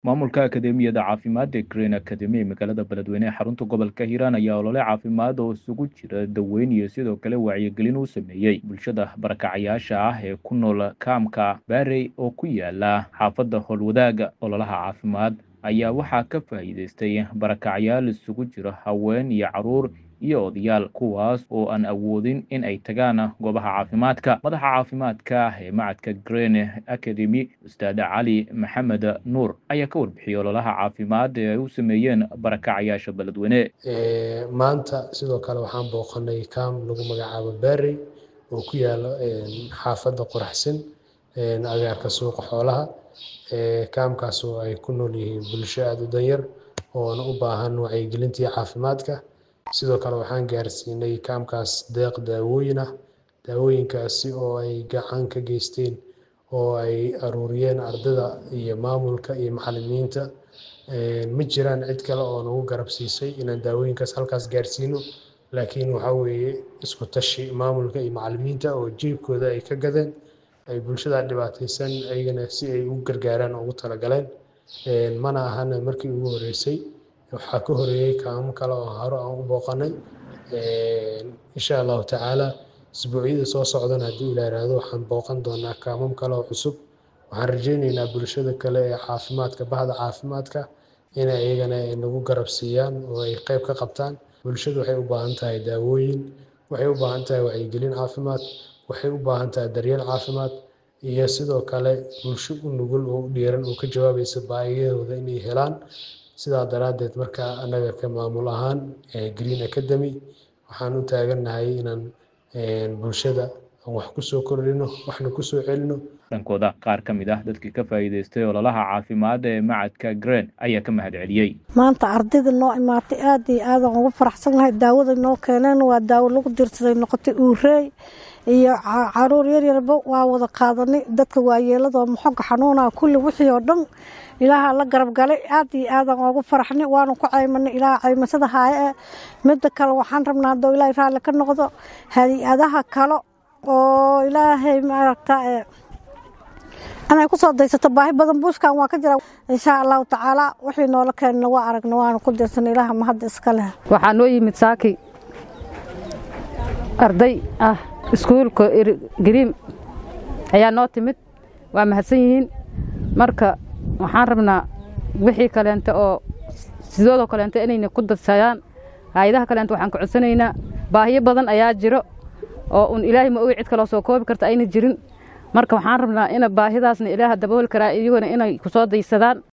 maamulka akademiyada caafimaad ee green academy ee magaalada beledweyne ee xarunta gobolka hiiraan ayaa olole caafimaad oo isugu jira daweyn iyo sidoo kale wacyigelin uu sameeyey bulshada barakacayaasha ah ee ku nool kaamka baarey oo ku yaala xaafadda howlwadaaga ololaha caafimaad ayaa waxaa ka faa'iideystay barakacayaal isugu jira haween iyo caruur iyo odayaal kuwaas oo aan awoodin in ay tagaan goobaha caafimaadka madaxa caafimaadka ee macadka green academy ustaad cali maxamed nuur ayaa ka warbixiyey ololaha caafimaad ee ay u sameeyeen barakacayaasha beledweyne maanta sidoo kale waxaan booqanay kaam lagu magacaabo baarey oo ku yaalo xaafadda qoraxsan agaarka suuqa xoolaha kaamkaas oo ay ku nool yihiin bulsho aada u danyar oona u baahan wacyigelintii caafimaadka sidoo kale waxaan gaarsiinay kaamkaas deeq daawooyin ah daawooyinkaasi oo ay gacan ka geysteen oo ay aruuriyeen ardada iyo maamulka iyo macalimiinta ma jiraan cid kale oo nagu garab siisay inaan daawooyinkaas halkaas gaarsiino laakiin waxaa weeye isku tashi maamulka iyo macalimiinta oo jiibkooda ay ka gadeen ay bulshada dhibaataysan ayagana si ay u gargaaraan ugu talagaleen mana ahana markii ugu horeysay waxaa ka horeeyey kaamo kale oo hore aan u booqanay insha allahu tacaala isbuucyada soo socdana haddii ila yiraahdo waxaan booqan doonaa kaamam kale oo cusub waxaan rajeyneynaa bulshada kale ee caafimaadka bahda caafimaadka inay iyagana nagu garab siiyaan oo ay qeyb ka qabtaan bulshadu waxay u baahan tahay daawooyin waxay u baahan tahay wacyigelin caafimaad waxay u baahan tahay daryeel caafimaad iyo sidoo kale bulsho u nugul oo u dhiiran oo ka jawaabaysa baahiyahooda inay helaan sidaa daraaddeed marka annaga ka maamul ahaan green academy waxaan u taagannahay inaan bulshada aan wax ku soo kordhino waxna ku soo celino dhankooda qaar ka mid ah dadkii ka faa'iideystay ololaha caafimaad ee macadka green ayaa ka mahad celiyey maanta ardayda noo imaatay aad iyo aadaan ugu faraxsannahay daawada noo keeneen waa daawo lagu dirsaday noqotay uureey iyo caruur yaryarba waa wada qaadanay dadka waayeeladoo maxoga xanuunaa kulli wixii oo dhan ilaaha la garab galay aad iyo aadaan ugu faraxnay waanu ku caymanay ilaaha caymasada haaye ee midda kale waxaan rabnaa haddoo ilaahay raalli ka noqdo hay-adaha kale oo ilaahay maaragta inay kusoo daysato baahi badan buuskan waa ka jira insha allahu tacaala wixii noola keenna waa aragna waanu ku dirsanay ilaaha mahadda iska leh waxaa noo yimid saaki arday ah iskuulka gariim ayaa noo timid waa mahadsan yihiin marka waxaan rabnaa wixii kaleente oo sidoodoo kaleente inayna ku dadsayaan hay-adaha kaleente waxaan ka codsanaynaa baahiyo badan ayaa jiro oo un ilaahay ma ogi cid kaloo soo koobi karta ayna jirin marka waxaan rabnaa ina baahidaasna ilaaha dabooli karaa iyaguna inay ku soo daysadaan